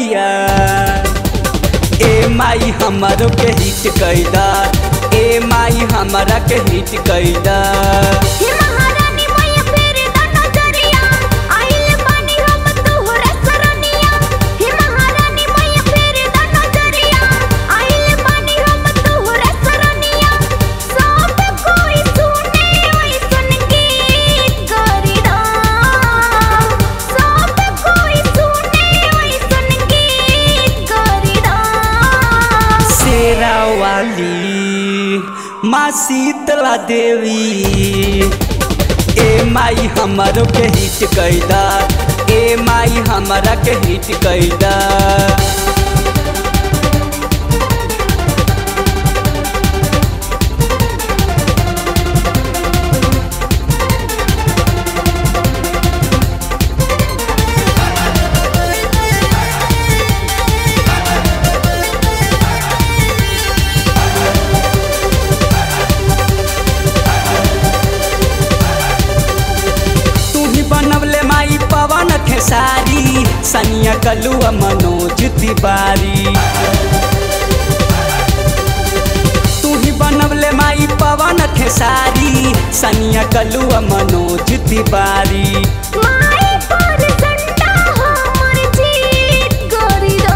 नजरिया ए माई हमारो के हिट कैदा ए माई हमारा के हिट कैदा हे महारानी मैया फेरे दा नजरिया आइल बानी हम तोहरा सरनिया हे महारानी मैया फेरे दा नजरिया आइल बानी हम तोहरा सरनिया सब कोई सुने ओई सुन गीत करिदा सब कोई सुने ओई सुन गीत करिदा शेरा वाली माँ शीतला देवी ए माई हमारो के हिट कैदा ए माई हमारा के हिट कैदा तू ही बनवले माई पवन खेसारी सनिया कलुआ मनोज तिवारी तू ही बनवले माई पवन खेसारी सनिया कलुआ मनोज तिवारी माई पर झंडा हमर जीत करिदा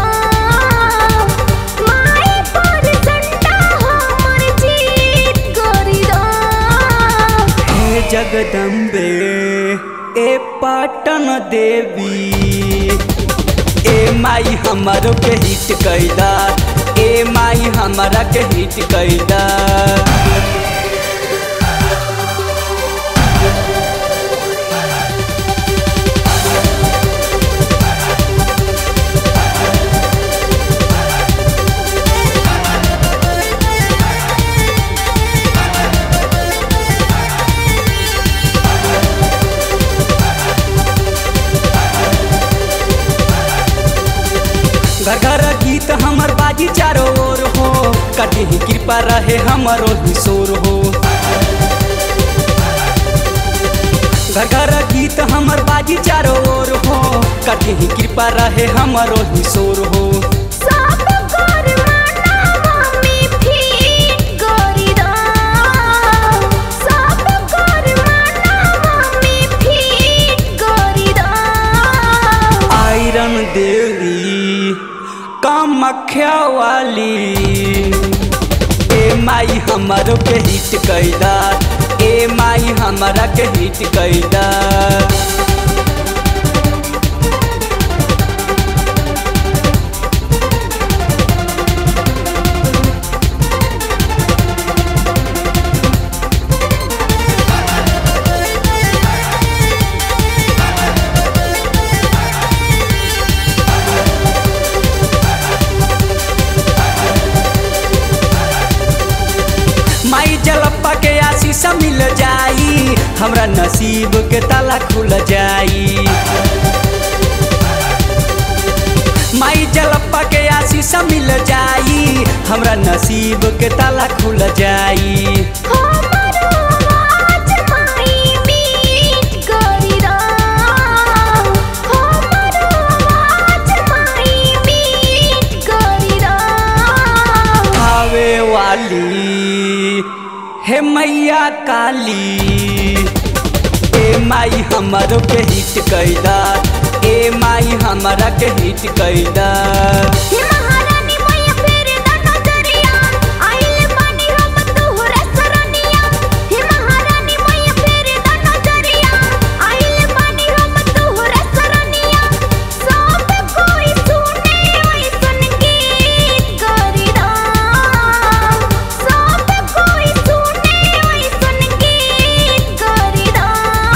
माई पर झंडा हमर जीत करिदा हे जगदम्बे ए पाटन देवी ए माई हमारो के हिट कैदा ए माई हमारा के हिट कैदा घर घर गीत हमर बाजी चारों ओर हो कटी ही कृपा रहे हमरो किशोर हो घर घर गीत हमर बाजी चारों ओर हो कटी ही कृपा रहे हमरो किशोर हो सब कर माना मम्मी फीट करिदा सब कर माना मम्मी फीट करिदा आयरन देवी कामख्या वाली ए माई हमारो के हिट कैदा ए माई हमारा के हिट कैदा माई जलप्पा के आशीष मिल जाई हमरा नसीब के ताला खुल जाई माई जलप्पा के आशीष मिल जाई हमरा नसीब के ताला खुल जाई हमरो आवाज माई मीट करिदा हमरो आवाज माई मीट करिदा आवे वाली हे मैया काली ए माई हमारो के हिट कैदा ए माई हमारा के हिट कैदा हे महारानी मैया फेरे दा नजरिया आइल बानी हम तोहरा सरनिया हे महारानी मैया फेरे दा नजरिया आइल बानी हम तोहरा सरनिया सब कोई सुने ओई सुन गीत करिदा सब कोई सुने ओई सुन गीत करिदा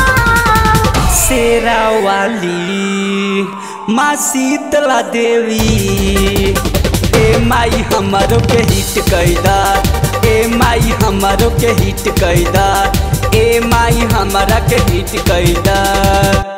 शेरा वाली माँ शीतला देवी ए माई हमारो के हिट कैदा ए माई हमारो के हिट कैदा ए माई हमारा के हिट कैदा